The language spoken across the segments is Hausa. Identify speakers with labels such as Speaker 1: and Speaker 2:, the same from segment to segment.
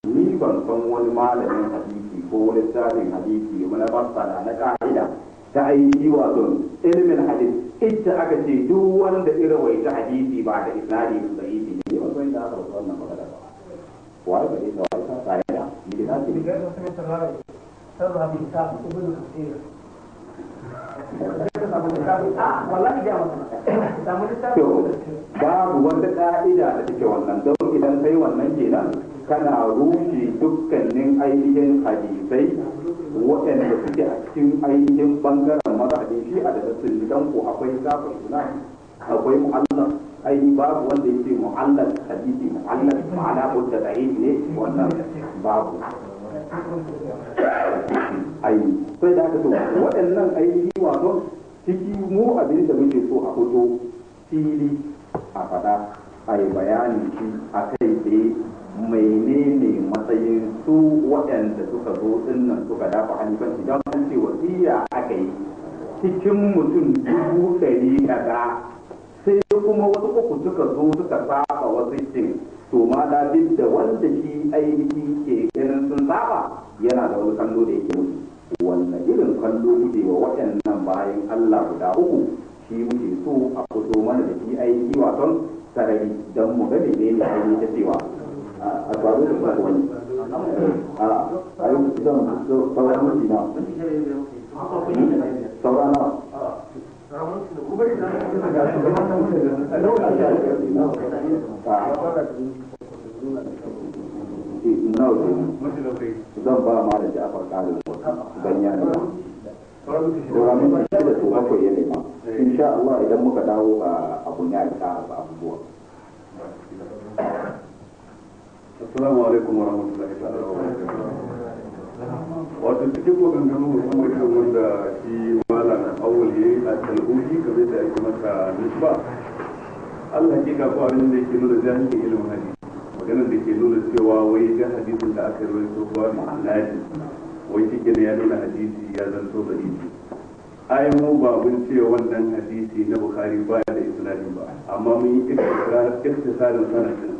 Speaker 1: ni ban san wani malamin hadisi ko wani tsarin hadisi na masala na ka'ida ta aiki wato ilimin hadis ita aka ce duk wanda irin wai ta hadisi ba da isnadi da yi ne ba san da aka wasu wannan magana ba wai ba ita wai ta ka'ida ni da ce
Speaker 2: بجد سمعت الرأي تذهب كتاب ابن كثير والله جاء
Speaker 1: to babu wata ka'ida da take wannan don idan kai wannan kenan kana rushe dukkanin ainihin hadisai waɗanda suke a cikin ainihin bangaren mazhabin shi a da sun dan ko akwai kafin suna akwai mu'allaf ai babu wanda yake mu'allaf hadisi mu'allaf ma'ana ko da ne wannan babu ai sai da haka to waɗannan ainihi wato ciki mu abin da muke so a fito fili a faɗa a yi bayani shi a kai tsaye menene matsayin su waɗanda suka zo dinnan suka dafa halifanci don an ce wasiya aka yi cikin mutum dubu ɗari kaza sai kuma wasu uku suka zo suka saba wasu cin to ma da duk da wanda shi ainihi ke ganin sun saba yana da wani kallo da yake musu wannan irin kallo kuke wa waɗannan bayan Allah guda uku shi muke so a fito mana da shi ainihi waton sarari don mu ga menene ne ainihi ta cewa a faru da kuma wani a yi zan sauran mutu na sauran na zan ba ma da jafar ƙarin ganyen da sauran mutu da su bakwai ya nema insha Allah idan muka dawo a abun ya ta abubuwa
Speaker 3: Assalamu alaikum wa rahmatullahi ta'ala wa barakatuh. Wato cikin maganganu musamman irin wanda shi malam awul ya yi a talhuji kamar da ake masa nisba. Allah ke ga abin da ke nuna jahilin ilimin hadisi. Maganar da ke nuna cewa wai ga hadisin da aka rawaito ba ma'anadi. Wai shi kenan ya nuna hadisi ya zanto da isi. ai mu ba mun ce wannan hadisi na Bukhari baya da isnadi ba amma mun yi iktisarin sanadin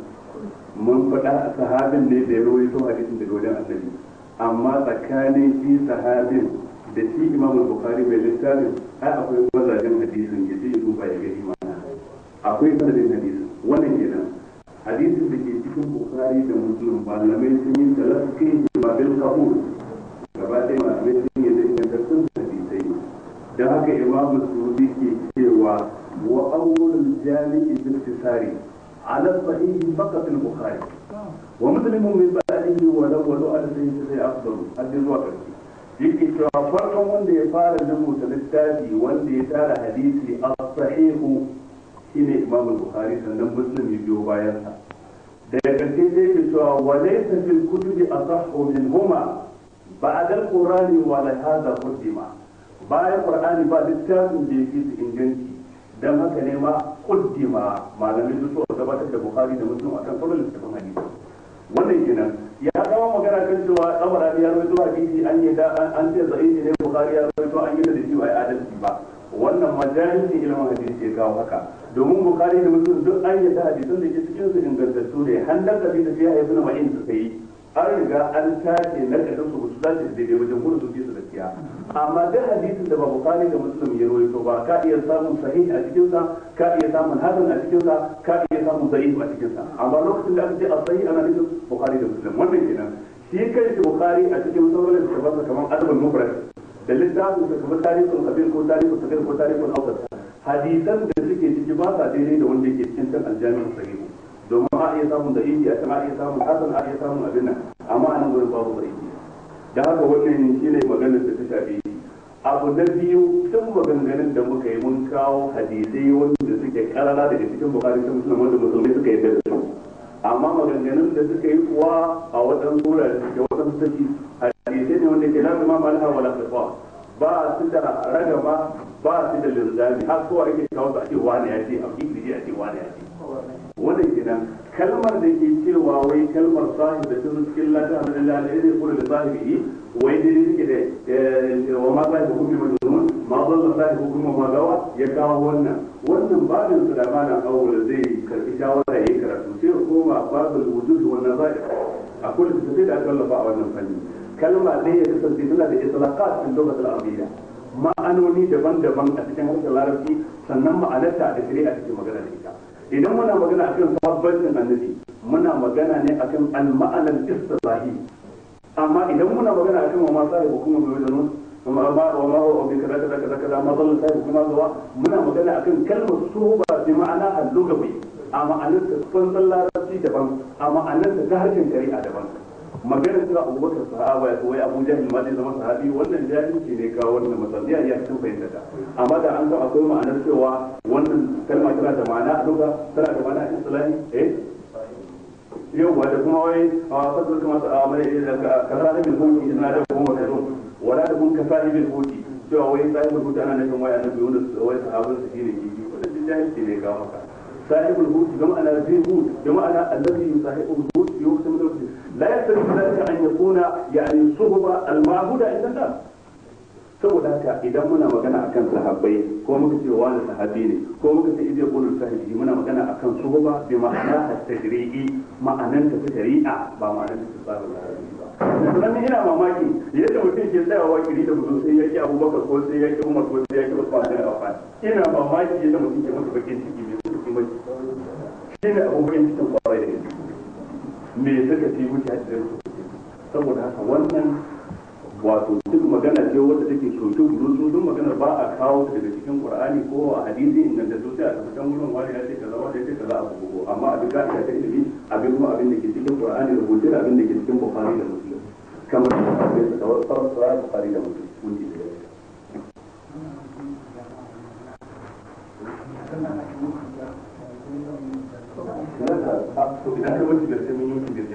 Speaker 3: mun faɗa a sahabin ne da ya rawaito hadisin daga wajen annabi amma tsakanin shi sahabin da shi imam bukhari mai littafin ai akwai mazajen hadisin ya ce duba ya gani mana akwai sanadin hadisin wannan kenan hadisin da ke cikin bukhari da muslim malamai sun yi talaski ba bil qabul gaba ɗaya malamai sun yi da ingantattun hadisai don haka imam sudi ke cewa wa awwalul jami'i bil tisari على الصحيح فقط البخاري ومسلم من بعده ولو على الصحيح sai afdal hadin zuwa ƙarshe yake cewa farkon wanda ya fara rubuta littafi wanda ya tara hadisi a sahihu shine imam bukhari sannan muslim ya biyo bayan sa daga ƙarshe sai ke cewa wa laysa fil kutubi asahhu minhuma ba'da al-qur'ani wa la hadha qaddima bayan qur'ani ba littafin da yake su inganci dan haka ne ma kuddima malamai su so gabatar da bukhari da muslim akan sauran littafin hadisi wannan kenan ya zama magana kan cewa tsabarani ya rawaito hadisi an yi da an ce zahiri ne bukhari ya rawaito an yi da shi ba ya adalci ba wannan majalisin ilimin hadisi ya kawo haka domin bukhari da muslim duk an yi da hadisan da ke cikin su ingantattu ne handan kabi da fiya ibn ma'in suka yi an riga an tace na kadan su su dace da daidai wajen gudu su fi su gaskiya amma duk hadisin da ba bukhari da muslim ya rawaito ba ka iya samun sahih a cikin sa ka iya samun hasan a cikin sa ka iya samun da'if a cikin sa amma lokacin da aka ce as-sahih ana nufin bukhari da muslim wannan kenan shi kai shi bukhari a cikin sauran littafansa kamar adabul mufrad da littafin sa kamar tarihul kabir ko tarihul sagir ko tarihul awsat hadisan da suke ciki ba sa daidai da wanda yake cikin kan aljami'ul sahih domin a iya samun da'ifi a can a iya samun hasan a iya samun abin nan amma a nan gurin babu da'ifi da haka wannan shine maganar da ta shafi abu na biyu tun maganganun da muka yi mun kawo hadisai wanda suke karara daga cikin bukari ta musulman wanda musulmai suka yarda da su amma maganganun da suka yi kuwa a waɗansu wurare da waɗansu saki hadisai ne wanda ke lafi ma malha wala kafa ba su da ragama ba su da linzami har kowa ake kawo su a ce wani ya ce a kikiri a ce wani ya ce wannan kenan kalmar da ke cewa wai kalmar sahib da tun cikin lati alhamdulillah ne zai kula da sahibi wai dai suke da wa ma sahibi hukumi majnun ma dalla sahibi hukumi ma gawa ya kawo wannan wannan babin su da mana awwal zai karbi shawara yayi karatu sai ya koma babul wujud wa nazair akwai littattafai da aka wallafa a wannan fanni kalma ɗaya ya kasance tana da itlaqat fil lughat al-arabiyya ma'anoni daban-daban a cikin harshen larabci sannan ma'anarta da shari'a take magana da ita idan muna magana akan sahabbatin annabi muna magana ne akan al-ma'anar istilahi amma idan muna magana akan wa ma sahibu kuma bai wajen وما وما هو بكذا كذا كذا كذا ما ظل سيف كما هو منا magana akan kalmar suhuba bi ma'ana al-lugawi a ma'anar ta fanzan larabci daban a ma'anar ta ta harshen shari'a daban magana cewa abubakar sahaba ya wai abu jahil ma zai zama sahabi wannan jahilci ne kawo wannan matsala ya ya cikin fahimta ta amma da an san akwai ma'anar cewa wannan kalma tana da ma'ana a luga tana da ma'ana a islami eh yau da kuma wai a fasar kuma a mai ka sahibin hukunci ina da kuma ka zo wala da kun ka sahibin hukunci cewa wai sahibin hukunci ana nufin wai annabi wanda wai sahabin su shine kifi wannan jahilci ne kawo maka صاحب الهود بمعنى ذي هود بمعنى الذي يصاحب الهود في وقت من الوقت لا يختلف ذلك ان يكون يعني الصحبه المعبوده عند الناس saboda haka idan muna magana akan sahabbai ko muka ce wani sahabi ne ko muka ce idai qulul sahibi muna magana akan suhba bi ma'ana at-tashri'i ma'anan ta shari'a ba ma'anan ta tsarin larabci ba dan ina mamaki yadda mutum ke tsayawa kiri da mutum sai yaki abubakar ko sai yaki umar ko sai yaki usman bin affan ina mamaki yadda mutum ke masa bakin ciki mai suka mai shi ne abubuwan cikin kwarai da gaske me suka ci wuce a cikin saboda haka wannan wato duk magana ce wadda take soke gudu duk magana ba a kawo ta daga cikin qur'ani ko a hadisi inda da sai a tabbatar wurin wani ya ce kaza wani ya ce kaza abu ko amma abin da ta ilimi abin kuma abin da ke cikin qur'ani rubuce da abin da ke cikin bukhari da muslim kamar da abin da kawai farar bukhari da muslim mun ji da idan ka mutu da sai mun yi mutu da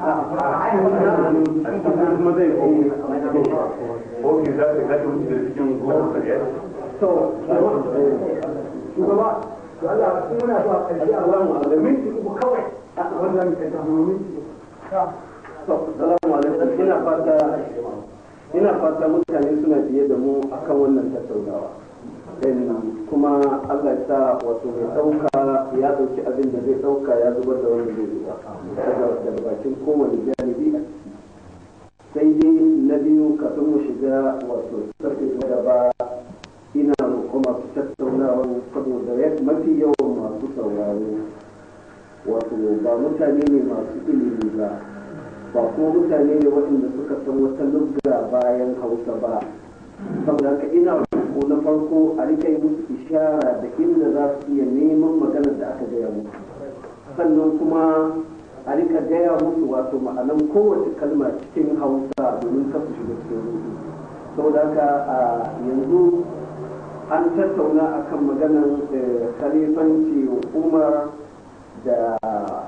Speaker 3: jirgin kuma zai ko ke za ka gata mutu da cikin goma kariya
Speaker 2: to shugaba to Allah sun muna zuwa ƙarshe a wannan da minti uku kawai a wannan ka ta minti
Speaker 4: to salamu alaikum ina fata ina fata mutane suna biye da mu akan wannan tattaunawa kuma Allah ya sa wato mai ɗauka ya ɗauki abin da zai ɗauka ya zubar da wani zai zuba daga bakin kowane janibi a ciki sai dai na biyu kafin mu shiga wato sarki na gaba ina roƙo masu tattaunawa saboda mafi yawan masu sauraro wato ba mutane ne masu ilimi ba ba kuma mutane ne waɗanda suka san wata lugga bayan hausa ba saboda haka ina roƙo na farko a rika yi musu ishara da inda za su iya neman maganar da aka gaya musu sannan kuma a rika gaya musu wato ma'anan kowace kalma cikin hausa domin kasu shiga cikin ruhu saboda haka a yanzu an tattauna akan maganar khalifanci umar da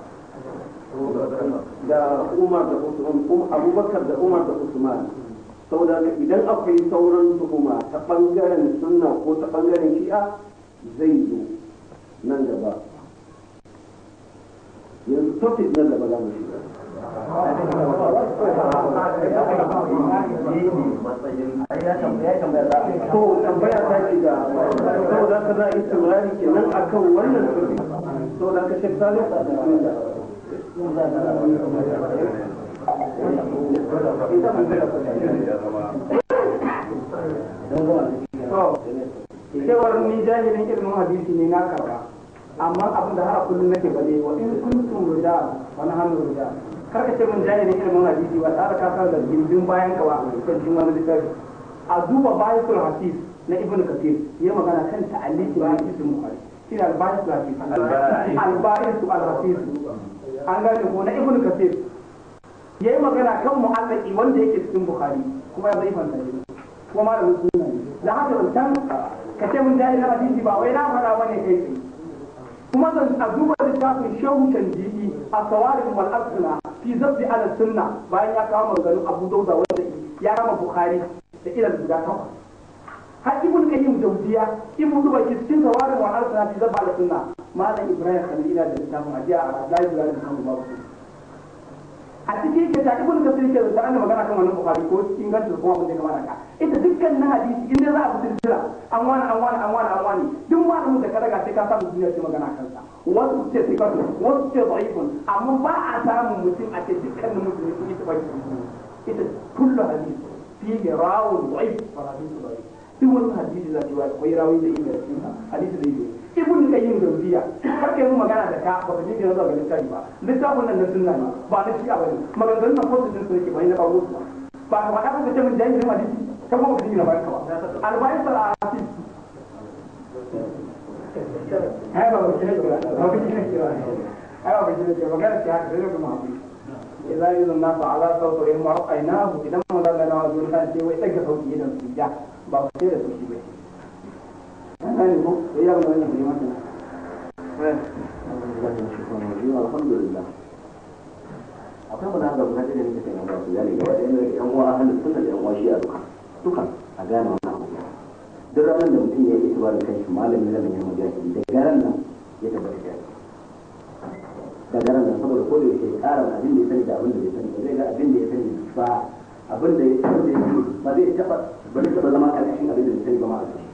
Speaker 4: da umar da usman abubakar da umar da usman saboda haka idan akwai sauran tuhuma ta bangaren sunna ko ta bangaren shi'a zai zo nan gaba yanzu topic nan gaba za mu shiga to tambaya ta ce da saboda haka za a yi turari kenan akan wannan topic saboda haka shek salih a cikin da
Speaker 2: cewar ni jahilin ilimin hadisi ne na karba amma abin da har kullum nake bale wa in kuntum rida wa na hannu rida kar ka ce min jahilin ilimin hadisi ba tare ka san da gindin bayan ka ba kan jin wani littafi a duba bayatul hadis na ibnu kathir ya magana kan ta'alliqi na ibnu bukhari shine al-bayatul hadis al-bayatul al-hadis an gane ko na ibnu kathir yayi magana kan mu'allaqi wanda yake cikin bukhari kuma ya zai fanta shi kuma malamin sunna ne da haka wancan ka ce mun jahilin hadisi ba wai na faɗa bane kai tsaye kuma zan a duba littafin shehu canjidi a sawarin wal absuna fi zabbi ala sunna bayan ya kawo maganganun abu dauda wanda ya rama bukhari da ilal guda takwas har ibn qayyim jawziya ibn duba ke cikin sawarin wal absuna fi zabbi ala sunna malam ibrahim khalila da littafin hadiya a library da kan babu a cikin yake ta ibn kasir yake da ana magana kan wannan bukhari ko ingancin ko abin da ya kamata ka ita dukkan na hadisi in dai za a fitar jira an wani an wani an wani an wani duk malamin da ka daga sai ka samu duniya ce magana kansa wasu ce sikatu wasu ce da'ifun amma ba a samun mutum a ce dukkanin mutum sun yi tabbaki ita kullu hadisi fihi rawun da'if wa hadisi da'if duk wani hadisi za ta yi akwai rawi da inda cikin hadisi da yake ibn kayyim gauziya har kai mu magana da ka ba ka ji zuwa ga littafi ba littafin nan na sunna ne ba na shi'a bane maganganun nan fosu din sun ke bai na bawo su ba ka faɗa ka ce min jahilin hadisi ka ba ka ji na bayan ka ba albayin sal asif ai ba ba kire kira ba ba kire kira ai ba kire kira magana ce haka sai kuma hafi idan yi zunna fa ala sautu in ma'ainahu idan mun da na wajen kan ce wai tsaka sauki idan su ja ba ku ce da su shi ba ne ko ya ga wannan ne wannan
Speaker 5: alhamdulillah akwai mu da guda da nake kai nan su yani gaba da yan uwa ahlus sunna da yan uwa shi'a duka duka a gane wannan abu duk ranar da mutum ya yi itibarin kai shi malamin da ya mujahidi da garan nan ya tabbata da da garan nan saboda ko da yake ƙara abin da ya sani da abin da ya sani ba zai ga abin da ya sani ba abin da ya sani ba zai taba ba zai taba zama ƙarƙashin abin da ya sani ba ma a ciki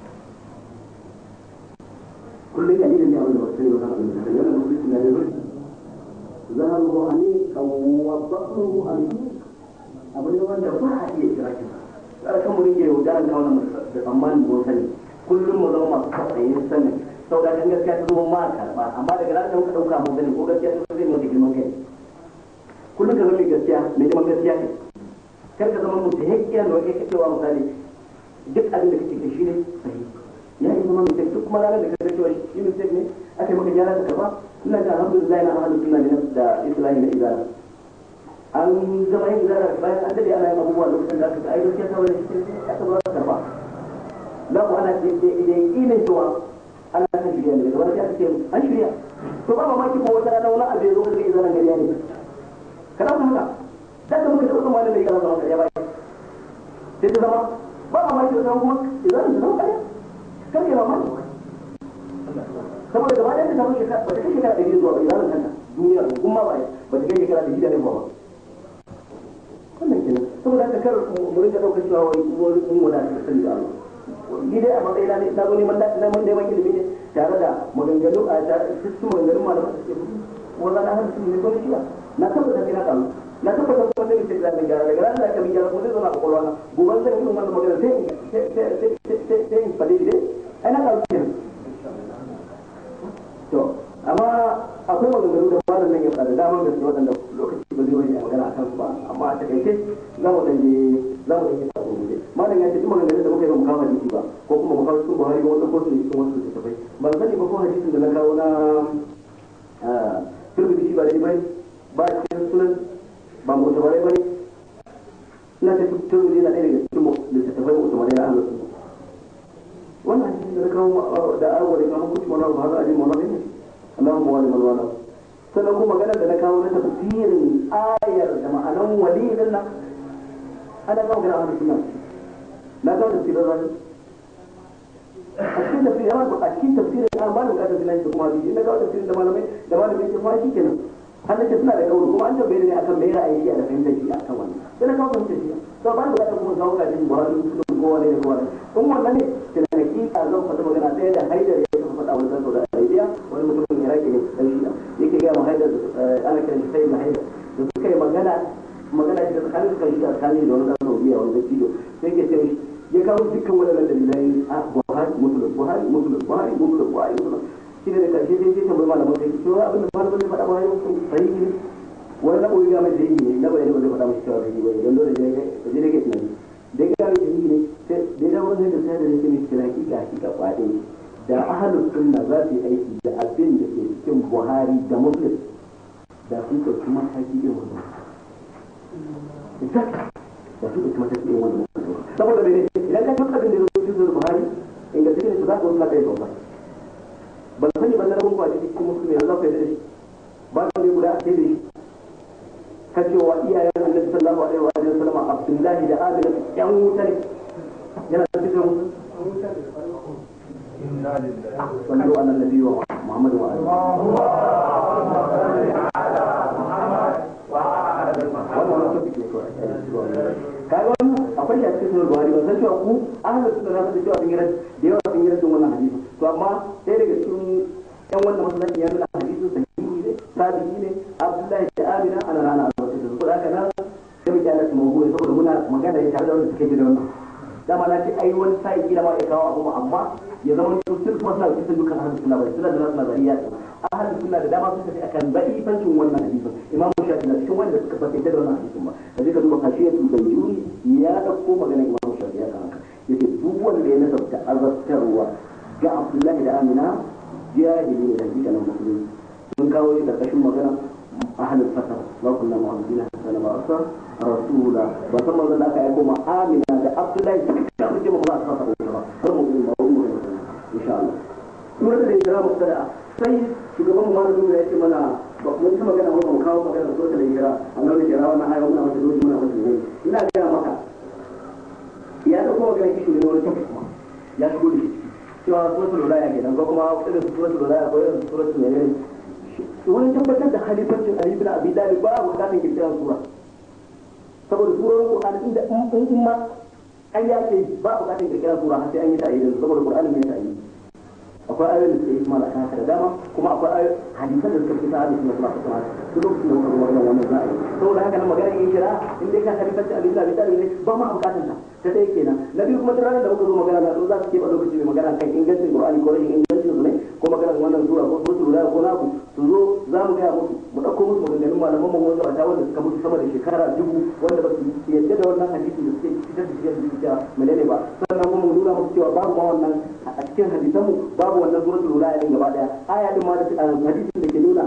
Speaker 5: kullum dalilin ne abin da ba sani ba kan abin da sani wannan musulunci na da zurfi ظهره عميق وبطنه عميق abu ne wanda ba a iya kira shi ba kan mu rinke yaudaran da wannan da tsammanin mun sani kullum mu zama masu kwaɗayin sani sau da kan gaskiya ta zama ma karɓa amma daga ranar da muka ɗauka mun sani ko gaskiya ta zai mata girman kai kullum ka zama mai gaskiya mai neman gaskiya ne kar ka zama mutum hekkiya da wake cewa misali duk abin da kake shi ne sahi ya yi zama mistake duk kuma ranar da ka cewa shi mistake ne aka yi maka gyara ka karɓa ina ga alhamdulillah na ahlus sunna ne da islahi na izala an zama yin izala bayan an dade ana yin abubuwa lokacin da aka ga ai gaskiya ta wani cikin aka zo aka karba za ku ana da ilin cewa Allah ta shirya ne daga aka ce an shirya to ba mamaki ko wata rana wani abu ya zo ka ga izalan gariya ne kana ku haka da ka muka taɓa wani da ya zama kariya ba sai ta zama ba mamaki wata kuma izalan ta zama kariya kar ke mamaki saboda gaba ɗaya ta samu shekara ba ta kai shekara ɗari zuwa bai zanen kanta duniya ko kuma ba ba ta kai shekara ɗari da ba wannan kenan saboda haka kar mu rinka ɗaukar cewa wai wani mun wada ta sani da Allah ni dai a matsayina ne na zo neman da na mun neman ilimi ne tare da maganganu a tare su maganganu malaman da suke fito wanda na hanci ne ko shi na tabbata sai na kalu na tabbata kuma sai ce zan gyara daga ran da aka gyara ko zai zo na kwakwalwa na gobe zan yi wannan magana sai sai sai sai sai in fade dai ai na kalu kenan to amma akwai maganganu da malam nan ya faɗa da daman gaske waɗanda lokaci ba zai bari a magana akan su ba amma a takaice za mu ɗan je za mu ɗan yi sabo gobe malam ya ce duk maganganun da muka yi ba mu kawo hadisi ba ko kuma mu kawo cikin buhari ko wata kotu ne cikin wasu littattafai ban sani ba ko hadisin da na kawo na turbi shi ba dai bai ba cikin sunan ba mu tabarai ba ne ina ce turbi yana ɗaya daga cikin littattafai mu tabarai na ahlus wannan hadisin da na kawo da awo da kawo kuci mana ba hada ajin mana ne Allahumma wali man wala sannan kuma magana da na kawo na tafsirin ayar da ma'anan wali din nan ana kawo gina ahlus sunna na kawo tafsirin rani a cikin tafsirin ya a cikin tafsirin an ba da bukatar filan da kuma hadisi na kawo tafsirin da malamai da malamai ke kuma shi kenan har nake suna da kauri kuma an tambaye ne akan me ra'ayi shi da fahimtar shi akan wannan sai na kawo fahimtar shi to ba da bukatar kuma kawo kafin buhari musulun ko wani da kowa in wannan ne tana hakika zan faɗi magana ɗaya da haidar ya tafi faɗa wani zanto da arabiya wani mutumin iraki ne dan shi yake gaya ma haidar ana kiran shi sai haidar da suka yi magana magana shi da tsakanin suka shi a tsakanin da wani zanto biya wani zanto sai ke ce ya kawo dukkan waɗannan dalilai a buhari musulun buhari musulun buhari musulun buhari musulun shi ne da ƙarshe sai sai tambayi malaman sai cewa abin da malaman zai faɗa buhari sahihi ne wani na ɓoye mai sahihi ne na bayani ba zai faɗa mashi cewa sahihi ba ne don dole ne ka je da ke tunani da ya gane sahihi ne sai da ya wani da sai da yake mai cikin hakika hakika kwaɗe da ahalus sunna za su yi aiki da abin da ke cikin buhari da muslim da sun ɗauki mataki irin wannan exactly da sun ɗauki mataki irin wannan saboda mene idan ka duk abin da ya zo cikin buhari ingantacce ne su za ka wasu kai sauka ban sani ban na rabin kwaje cikin musulmi yanzu za ku yi da shi ba su ne guda a sai da shi ka cewa iyayen annabi sallallahu alaihi wa sallam abdullahi da amina yan wuta ne yana da cikin صلوا على النبي محمد وعلى
Speaker 6: اللهم صل على محمد وعلى
Speaker 5: kaga wannan akwai shi a cikin sunan buhari ban san cewa ku ahlus sunna na san cewa sun yi da yawa sun yi radin wannan hadisi to amma ɗaya daga cikin yan wannan masallaci ya nuna hadisin sahihi ne sabihi ne abdullahi da amina ana rana a wata da su haka nan sai mu kyale su mawuyi saboda muna magana ne tare da wanda suke ji da wannan dama na ce ai wani sa'i kila ma ya kawo abu amma ya zama su sun kuma suna cikin dukkan ahlus sunna bai suna da nasu nazariya ahlus sunna da dama sun tafi akan za'ifancin wannan hadisin imamu shafi na cikin wanda suka fahimta da wannan hadisin ba da ka duba kashiyatul bayyuni ya dauko maganar imamu shafi ya kan haka yace duk wanda ya nasabta azabtarwa ga abdullahi da amina jahili ne da hakika nan musulmi sun kawo shi karkashin magana ahlul fasar wa kullu mu'minina sana ba asa rasula ba san manzon da aka aiko ma amina da abdullahi da muke ba za su fasa ba har mu ba mu insha Allah kuma da hijira mustada sai shugaban mu malamin ya ce mana ba mun ta magana ba mu kawo magana so ta hijira Allah ne jira wannan ayo muna mata doji muna mata ne ina ga maka ya da kuma magana kishi ne wani tafi kuma ya shigo da shi cewa suratul ulaya kenan ko kuma irin suratul ulaya ko irin suratul ne wani tabbatar da halifancin Ali bin Abi Talib ba bukatun kirkiran sura saboda surorin Qur'ani inda in ma an yake ba bukatun kirkiran sura har sai an yi ta ayyuka saboda Qur'ani ne ta ayyuka akwai ayoyin da suke yi mala kan da dama kuma akwai hadisan da suka fita hadisi na kuma kuma duk lokacin da muka zo wannan wannan za a yi saboda haka nan magana yin shira in dai ka halifancin Ali bin Abi Talib ne ba ma bukatun ta ta dai kenan na biyu kuma duk ranar da muka zo magana da za su ke ba lokaci mai magana kan ingancin Qur'ani ko rashin ingancin su ne ko maganar wannan sura ko suratul da ko naku su zo za mu gaya musu mu ɗauko musu maganganun malaman mu wanda wata wanda suka mutu sama da shekara dubu wanda ba su yadda da wannan hadisi da suke fitar da cikin hadisi cewa menene ba sannan kuma mu nuna musu cewa babu ma wannan a cikin hadisan mu babu wannan suratul ulaya din gaba daya aya din ma da hadisin da ke nuna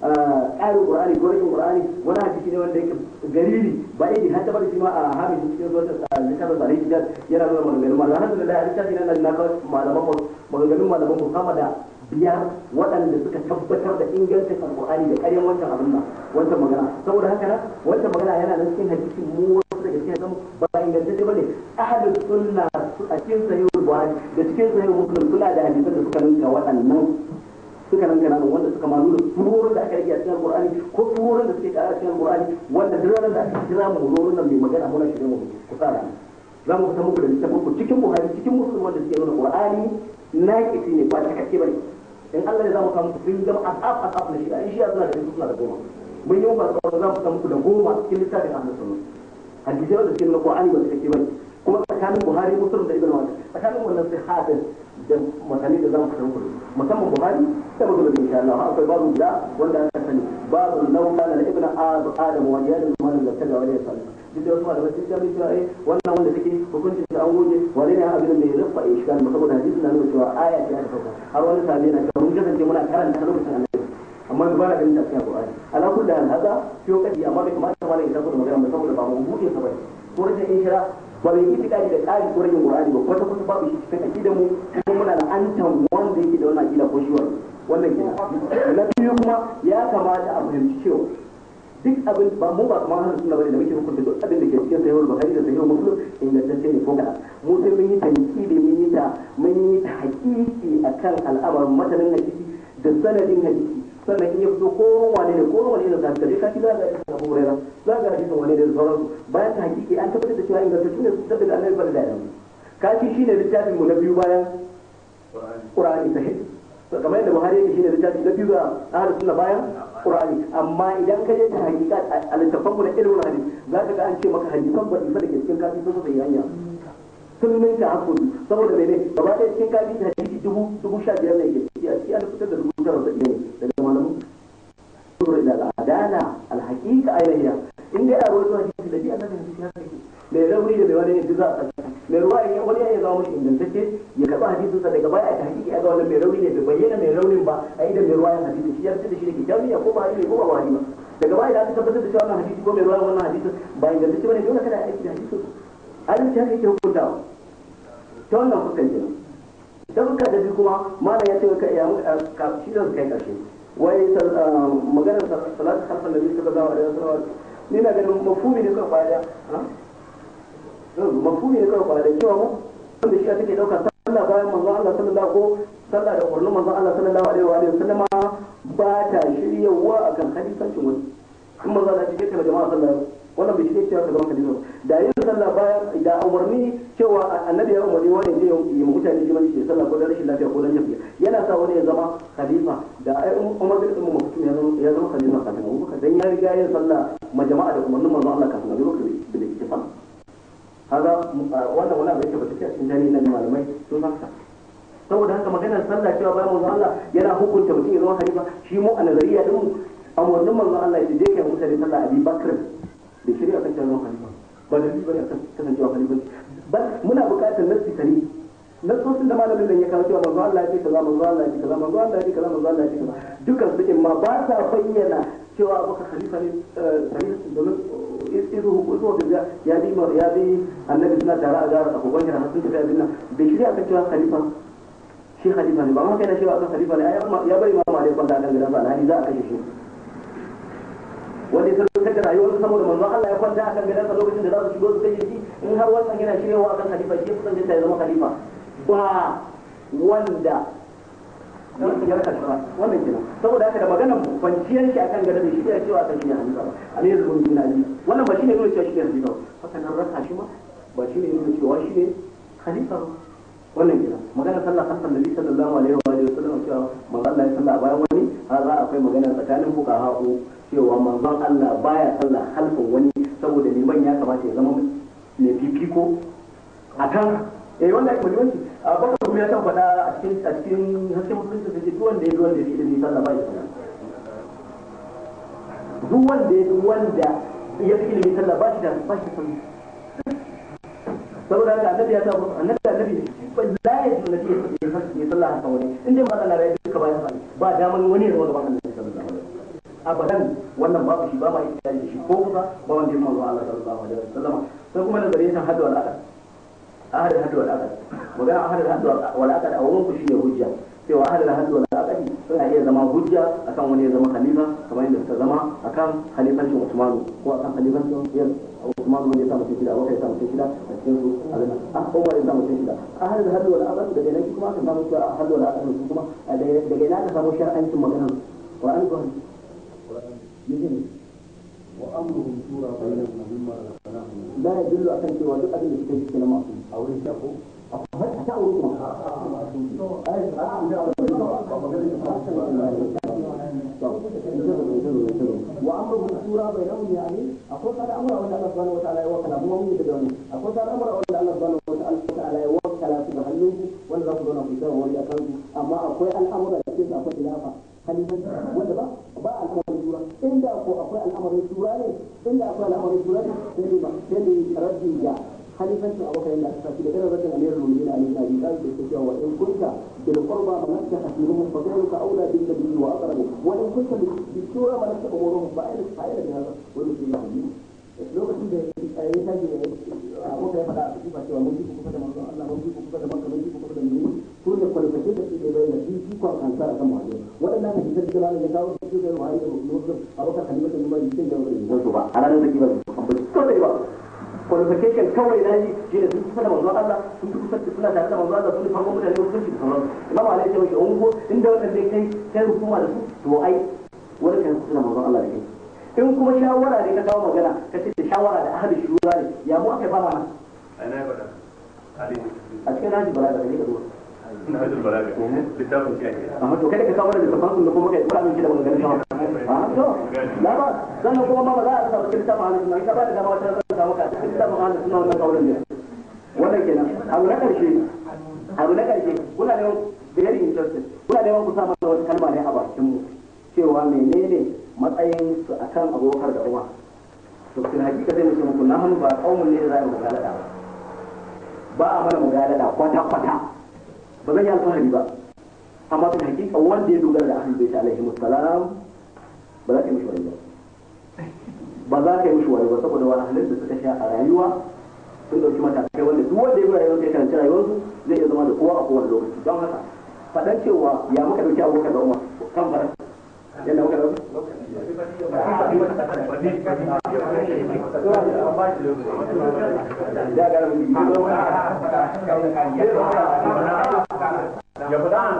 Speaker 5: ƙarin qur'ani ko rashin qur'ani wani hadisi ne wanda yake gariri ba yake har tabbata shi ma a hamisin cikin suratul littafin zare shi yana nuna maganganun malaman alhamdulillah a littafin nan na kawo malaman maganganun malaman mu sama da biyar waɗanda suka tabbatar da ingancin alƙur'ani da ƙaryan wancan abin nan wancan magana saboda haka nan wancan magana yana nan cikin hadisi mu wasu daga cikin zamu ba ingantacce bane ahlus sunna a cikin sahihul buhari da cikin sahihul muslim suna da hadisan da suka ninka waɗannan suka nan kana wanda suka ma nuna surorin da aka rage a cikin alƙur'ani ko surorin da suke ƙara a cikin alƙur'ani wanda duk ranar da aka kira mu surorin nan mai magana muna shirin mu ku tsara za mu fita muku da littafin ku cikin buhari cikin muslim wanda suke nuna qur'ani naƙisi ne ba cikakke bane in Allah ya zama ka muku sun zama asaf asaf na shi'a in shi'a suna da suna da goma mun yi muku alƙawarin za mu samu ku da goma cikin littafin ahlus sunna hadisai wanda suke nuna qur'ani ba cikakke bane kuma tsakanin buhari muslim da ibn majah tsakanin wannan sai hadin da masani da zamu fitar kudu musamman buhari da muslim insha Allah akwai babu da wanda aka sani babu laula la ibn adam wa yadul man la taga wa yasal duk da wasu malamai sun jami cewa eh wannan wanda take hukuncin da an goge wani ne abin da bai rufa iskal ba saboda hadisi na nuna cewa aya ce aka sauka har wani sabi na cewa mun kasance muna karanta lokacin annabi amma ba na ganin tafiya Qur'ani ala kulli hal hada fiyo kadi amma bai kamata malai ya tabbata magana ba saboda ba mu buɗe sa bane ko rashin inshira ba bai yi tikadi da ƙari ko rashin Qur'ani ba kwata kwata babu shi cikin akidar mu kuma muna da antan wanda yake da wannan akida ko shi wannan kenan na biyu kuma ya kamata a fahimci cewa duk abin ba mu ba kuma hannun suna bane da muke hukunta duk abin da ke cikin sahihul bukhari da sahihul muslim ingantacce ne ko kana mu sai mun yi tankidi mun yi ta mun yi ta hakiki akan al'amarin matanin hadisi da sanadin hadisi sannan in ya fito ko wane ne ko wane ne zaka je kaci za ga hadisin Abu Hurairah za ga hadisin wane ne da sauransu bayan ta hakiki an tabbatar da cewa ingantacce ne saboda Annabi bada da yawa kaci shine littafin mu na biyu bayan Qur'ani sahih kamar yadda Buhari yake shine littafi na biyu ga ahlus sunna bayan Qur'ani amma idan ka je ta hakika a littafanmu na ilmin hadisi za ka ga an ce maka hadisan ba isa da ke cikin kafi sun sai hanya sun min ta hakuri saboda mene gaba ɗaya cikin kafi da hadisi dubu dubu sha biyar ne ke ciki a ciki an fitar da dubu tara da ne daga malamu sura da al'adala alhaqiqa ayyana in dai a ruwan hadisi da biya da hadisi haka yake mai rauni da mai wani yadda za a mai ruwa ya wani ya zama mashi ingantacce ya karɓa hadisin sa daga baya a hakiki ya ga wannan mai rauni ne bai bayyana mai raunin ba a idan mai ruwa ya hadisi shi ya fitar da shi da kitabiya ko ba hadisi ko ba ba ba daga baya da aka tabbatar da cewa wannan hadisi ko mai ruwa wannan hadisi ba ingantacce bane dole kada aiki da hadisin adalci haka yake hukuntawa ta wannan fuskan kenan ta fuska da biyu kuma malam ya ce ka ya shi da kai karshe wai maganar salatu khalfan nabi sallallahu alaihi wasallam ni na ganin mafhumi ne kawai kwaya mafhumi ne kawai kwaya cewa mu wanda shi take dauka sallah bayan manzo Allah sallallahu ko sallah da kullum manzo Allah sallallahu alaihi wa sallam ba ta shiryawa akan hadisancin wani in manzo Allah ya ce kana jama'a sallallahu wannan bai shi cewa ka zama khalifa da yin sallah bayan da umarni cewa annabi ya umarni wani je yi mutane jiman shi sallah ko da rashin lafiya ko dan yafiya yana sa wani ya zama khalifa da ai Umar bin Umar mutum ya zama ya zama khalifa kafin Abu Bakar dan ya riga yin sallah ma jama'a da umarnin manzon Allah kafin Abu Bakar da ittifaq kaga wannan wani abu yake ba take cikin tarihi na malamai sun haka saboda haka maganar sallah cewa bayan manzon Allah yana hukunta mutum ya zama khalifa shi mu a nazariya din mu umarnin manzon Allah ya je kai mutane sallah Abi Bakar da shari'a kan cewa khalifa ba da bane akan kasancewa khalifa ba muna buƙatar nassi tare nassosin da malamin nan ya kawo cewa manzo Allah ya ce kaza manzo Allah ya ce kaza manzo Allah ya ce kaza manzo Allah ya ce kaza dukkan su in ma ba sa bayyana cewa abubakar khalifa ne khalifa domin izu hukuku da ya bi ya bi annabi suna tare a gara abubuwan jira sun tafi abin nan bai shirya kan cewa khalifa shi khalifa ne ba ma kai na cewa akan khalifa ne ya bari ma malai kwanta kan gidan sa alhali za a kashe shi wanda ya sarrafa da rayuwar saboda manzon Allah ya kwanta akan gidan sa lokacin da za su shigo su kashe shi in har wannan yana shiryawa akan khalifa shi kusan ya zama khalifa ba wanda ya karɓa wannan kenan saboda haka da maganar kwanciyar shi akan gado da shi ya cewa akan shi ne halifa ba a ne yanzu bin ali wannan ba shi ne nuna cewa shi ne halifa ba haka nan rasa shi ma ba shi ne nuna cewa shi ne halifa ba wannan kenan magana sallah kan nabi sallallahu alaihi wa alihi wasallam cewa manzon Allah ya sallah bayan wani har za akwai magana tsakanin fuqaha ko cewa manzon Allah baya sallah halfin wani saboda liman ya kamata ya zama mai fifiko akan eh wanda ake muhimmanci a baka kuma ya san faɗa a cikin a cikin hasken musulunci da duk wanda ya duk wanda ya fi ilimi sallah ba ya sallah duk wanda ya duk wanda ya fi ilimi sallah ba shi da ba shi sallah saboda haka annabi ya sa annabi annabi la ya ji nabi ya sallah haka wani in dai ba Allah ya duka bayan sa ba daman wani ya zama gaban annabi sallallahu alaihi wasallam abadan wannan babu shi ba ma yi da shi ko kusa ba wanda ya manzo Allah sallallahu alaihi wasallam sai kuma nazarin san hadu al'ada ahad al-hadd wal aqd magana ahad al-hadd wal aqd a wurin ku shine hujja cewa ahad al-hadd wal aqd suna iya zama hujja akan wani ya zama khalifa kamar yadda suka zama akan khalifancin Usman ko akan khalifancin yan Usman wanda ya sa mutum shida Abubakar ya sa mutum shida a cikin su alana ah Umar ya sa mutum shida ahad al-hadd wal aqd daga nan kuma aka samu cewa ahad wal aqd su kuma daga nan aka samu shar'ancin maganar Qur'ani ko hadisi
Speaker 3: وأمرهم شورى بينهم مما رزقناهم
Speaker 5: لا يدل أكن cewa duk abin da suka yi cikin masu a wurin shafo a ta wurin kuma wa amruhum shura bainahum yani akwai kada amra wanda Allah subhanahu wataala ya wakala kuma mun yi da wani akwai kada amra wanda Allah subhanahu wataala ya wakala su da hannunku wanda za ku zauna ku tsara wani akan su amma akwai al'amura da cikin akwai khilafa halifanci wanda ba ba al'amarin shura inda ko akwai al'amarin shura ne inda akwai al'amarin shura ne sai ne ba sai ne raddi ga halifancin abokan da aka da irin rajin amirul mu'minin ali na bi kai da cewa wa in kunta bil qurba malaka hasibuhum fa ghayruka aula bil nabi wa aqrabu wa in kunta bi shura malaka umuruhum fa ayna fa ayna bi hada wa yusi yahdi lokacin da ya tashi abokan ya faɗa a cikin cewa mun ji kuka da manzon Allah mun ji kuka da manzon mun ji kuka da mu su ne kwaliface da su ke bayyana shi shi kwa kansa akan muhajir waɗannan hadisan da malamin ya kawo su da muhajir da muslim abokan halifa da mai sai da wani ba a ranar da kiba ko da ba qualification kawai na yi shi ne sun kusa da manzon Allah sun fi kusa suna tare da manzon Allah sun farko mutane sun shi sauran imam Ali ya ce ungo inda wannan dai kai kai hukuma da su to ai wani kan kusa da manzon Allah da kai in kuma shawara ne ka kawo magana ka ce shawara da ahli shura ne ya mu aka fara mana
Speaker 3: أنا بدأ علي
Speaker 5: a cikin naji balaga da ne ka zuwa
Speaker 3: نهج البلاغة كتاب كامل
Speaker 5: amma to kada ka kawo da tafsirin da kuma kai kula min shi da maganganun shawa a to la ba sannan kuma ma ba za a samu cikin tafsirin halin nan ka ba da dama wata zan samu ka cikin tafsirin halin suna wannan kaurin ne wannan kenan abu na karshe abu na karshe kuna neman very interested kuna neman ku sa mana wata kalma ne a bakin mu cewa menene matsayin su akan abokar da uwa to kin hakika sai mu ce muku na hannu ba kaumun ne za a yi mugalada ba a mana mugalada kwata kwata ba zan yi alfahari ba amma bin hakika wanda ya dogara da ahlul bait alaihi salam ba za ka yi mishi wani ba ba za ka yi mishi wani ba saboda wani halin da suka sha a rayuwa sun dauki matakai wanda duk wanda ya bi rayuwar sai karanci rayuwarsu zai iya zama da kowa a kowane lokaci don haka faɗan cewa ya muka dauki abokan da umar kan fara yadda muka dauki ya gara mu
Speaker 3: يا فلان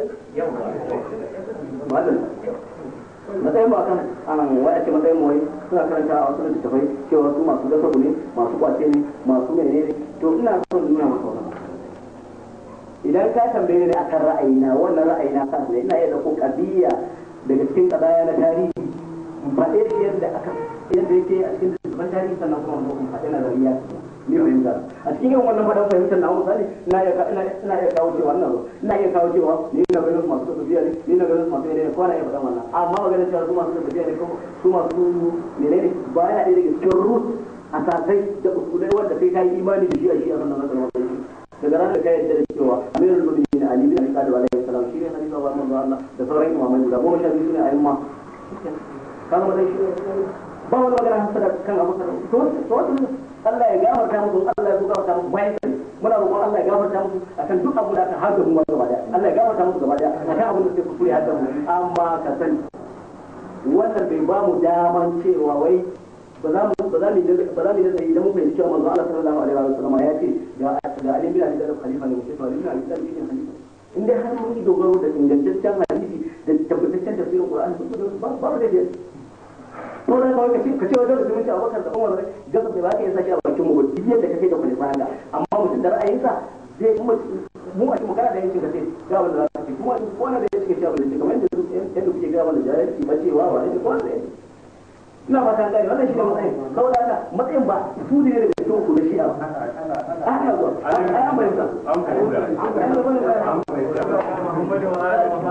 Speaker 5: malam matsayin ba kan an waya ce matsayin mu wai suna karanta a wasu littattafai cewa su masu gasabu ne masu kwace ne masu menene to ina son nuna maka wannan idan ka tambaye ni akan ra'ayina wannan ra'ayina kan ne ina iya dauko kabiya daga cikin kadaya na tarihi in faɗe shi yadda aka yadda yake a cikin littattafan tarihi sannan kuma in faɗe na zariya ni fahimta a cikin irin wannan faɗan fahimtar na misali ina iya ina ina iya kawo cewa wannan ina iya kawo cewa ni na ganin su masu tafiya ne ni na ganin su masu menene ko na iya faɗan wannan amma maganar cewa su masu tafiya ne ko su masu menene ba yana ɗaya daga cikin root asasai da usulai wanda kai ka yi imani da shi a shi a wannan matsalar wannan daga ranar ka yadda da cewa amirul mu'minin ali bin abi talib alaihi salam shi ne halifa wa manzo Allah da sauran imamai guda goma sha biyu ne ayyuma kan wannan shi ba wani magana hasada kan abu kada to to Allah ya gafarta musu Allah ya gafarta musu bayan sai muna roƙon Allah ya gafarta musu akan duk abu da aka hada mu gaba daya Allah ya gafarta musu gaba daya akan abin da suke kuskure hada mu amma ka sani wannan bai ba mu daman cewa wai ba za mu ba za mu ba za mu da idan mun fahimci cewa manzo Allah sallallahu alaihi wa sallam ya ce ga ga Ali bin Abi Talib khalifa ne mutum Ali bin Abi Talib shi ne khalifa in dai har mun yi dogaro da ingantaccen hadisi da tabbataccen tafsirin Qur'ani ba ba da dai ko da kawai kace kace wajen da zumunci Abubakar da Umar gaba da ba ka yi sashi a bakin mu duk yadda kake da khalifa haka amma mutum da ra'ayinsa zai kuma mu a cikin kana da yancin kace ga wanda za ka ce kuma ko na da yancin kace abin da kamar yadda yadda kuke ga wanda jahilci ba cewa ba ne ko da yancin ina fata gani wannan shi ne matsayin saboda haka matsayin ba su ne daga cikin ku da shi a ana zuwa ai an bayyana
Speaker 3: an fahimta an fahimta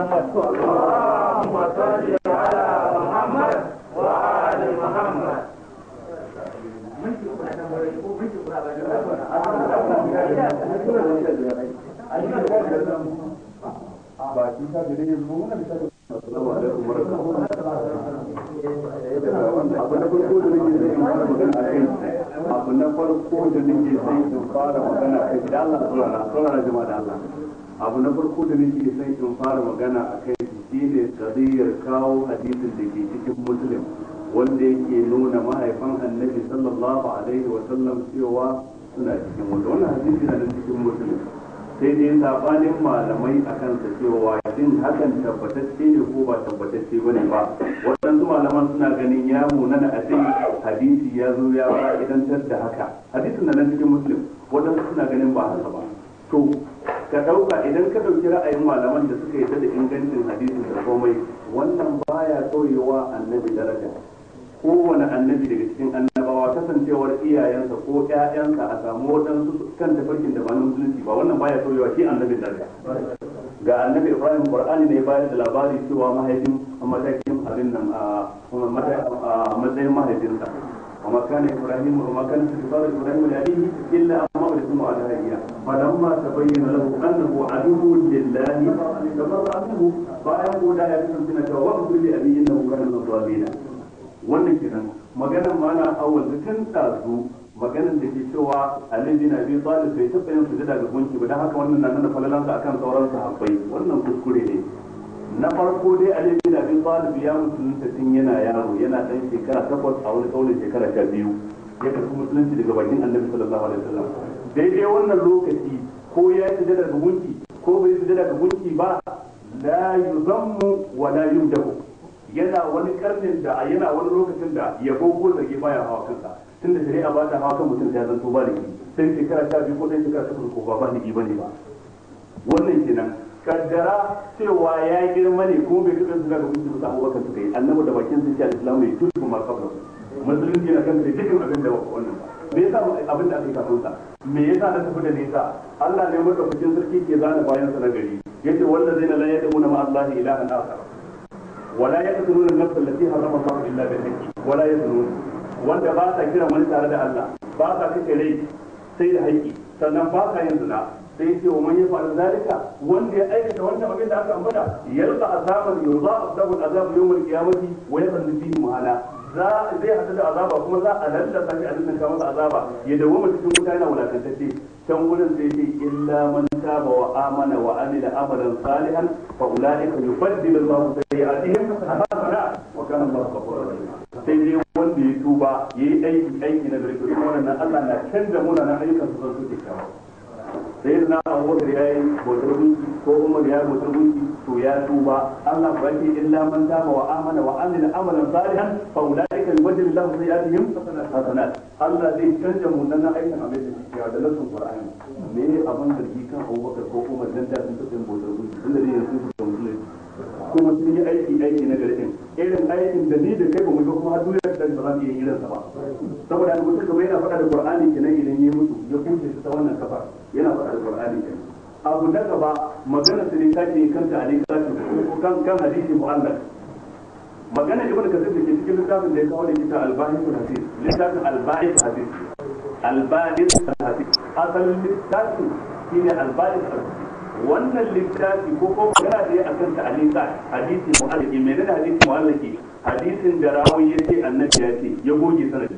Speaker 3: ba shi ta da ne mu wannan da assalamu alaikum wa rahmatullahi abu na farko da nake son in fara magana a kai da Allah saurara saurara jama'a da Allah abu na farko da nake son in fara magana a kai shine kadiyar kawo hadisin da ke cikin muslim wanda yake nuna mahaifan annabi sallallahu alaihi wa sallam cewa suna cikin wanda wannan hadisi na cikin muslim sai dai sabanin malamai a kansa cewa shin hakan tabbatacce ne ko ba tabbatacce ba ne ba waɗansu malaman suna ganin ya munana a ce hadisi ya zo ya fa'idantar da haka hadisin na nan cikin muslim waɗansu suna ganin ba haka ba to ka ɗauka idan ka ɗauki ra'ayin malaman da suka yarda da ingancin hadisin da komai wannan baya tsoyewa annabi daraja kowane annabi daga cikin annabawa kasancewar iyayensa ko ƴaƴansa a samu waɗansu kan tafarkin da ba na musulunci ba wannan baya sauyewa shi annabin daraja ga annabi ibrahim qur'ani ne bayar da labari cewa mahaifin matakin abin nan a matsayin mahaifinsa وما كان ابراهيم وما كان استغفار ابراهيم لابيه الا ان موعد على هديه فلما تبين له انه عدو لله تبرأ منه فايقول لا يكون سنه واغفر لابي انه كان من الظالمين wannan kenan maganar mana awal da tun ɗazu maganar da ke cewa Ali bin Abi Talib bai taɓa yin sujada ga gunki ba dan haka wannan na nuna falalansa akan sauran sahabbai wannan kuskure ne na farko dai Ali bin Abi Talib ya musulunta tun yana yaro yana dan shekara takwas a wani kaulin shekara sha biyu ya karɓi musulunci daga bakin Annabi sallallahu alaihi wasallam daidai wannan lokaci ko ya yi sujada ga gunki ko bai sujada ga gunki ba la yuzammu wa la yumdahu yana wani karnin da yana wani lokacin da yabo ko zage baya hawa kansa tun da shari'a ba ta hawa kan mutum sai ya zanto ba da sai shekara sha biyu ko ɗan shekara takwas ko ba ba ni ba ne ba wannan kenan kaddara cewa ya girma ne kuma bai kaɗa suna ga mutum da abubakar suka yi annabi da bakin sun ce al-islamu ya tutu ma kabla musulunci na kan da dukkan abin da wannan ba me yasa abin da aka yi kafin sa me yasa na tafi da nisa Allah ne madaukakin sarki ke zana bayan sa na gari yace wallazina la yad'una ma Allah ilahan akhar ولا يقتلون النفس التي حرم الله الا بالحق ولا يزنون wanda ba sa kira wani tare da Allah ba sa kace rai sai da haƙƙi sannan ba sa yin zina sai ce wa man ya fa'al zalika wanda ya aikata wannan abin da aka ambata yalqa azaban yurza asabu azab yawm al-qiyamati wa yadhlu fihi muhala za zai hada da azaba kuma za a lallasa shi a nan ka masa azaba ya dawo cikin wuta yana wulakantacce can wurin sai ce illa man taba wa amana wa amila amalan salihan fa ulaika yubaddilu Allahu sayyi'atihim hasanat wa kana Allahu ghafurur rahim sai dai wanda ya tuba yayi aiki aiki na gari to wannan Allah na canza munanan ayyukan su zan su kyakkyawa sai na abubakar ya yi bautar gunki ko umar ya yi bautar gunki to ya tuba Allah ba ke illa man taba wa amana wa amila amalan salihan fa ulaika yubaddilu lahu sayiatihim hasanat Allah zai canja munanan aikin abin da suke da nasun Qur'ani me abin da kan abubakar ko umar dan da sun tafi bautar gunki tunda dai yanzu su da musulunci kuma sun yi aiki aiki na garin irin aikin da ni da kai ba mu ga kuma har duniya da ba za mu iya irin sa ba saboda haka mutum kamar yana faɗa da Qur'ani kenan idan ya mutu ya kuce shi ta wannan kafa yana faɗa da Qur'ani kenan abu na gaba magana su ne ta ke kanta a littafin kan kan hadisi mu'allaq magana ibn kasir da ke cikin littafin da ya kawo da kita al-bahith hadis littafin al-bahith hadis al-bahith hadis asalin littafin shine al-bahith hadis wannan littafi ko ko magana da ya akan ta alika hadisi mu'allaki menene hadisi mu'allaki hadisin da rawi yace annabi ya ce ya goge sanadi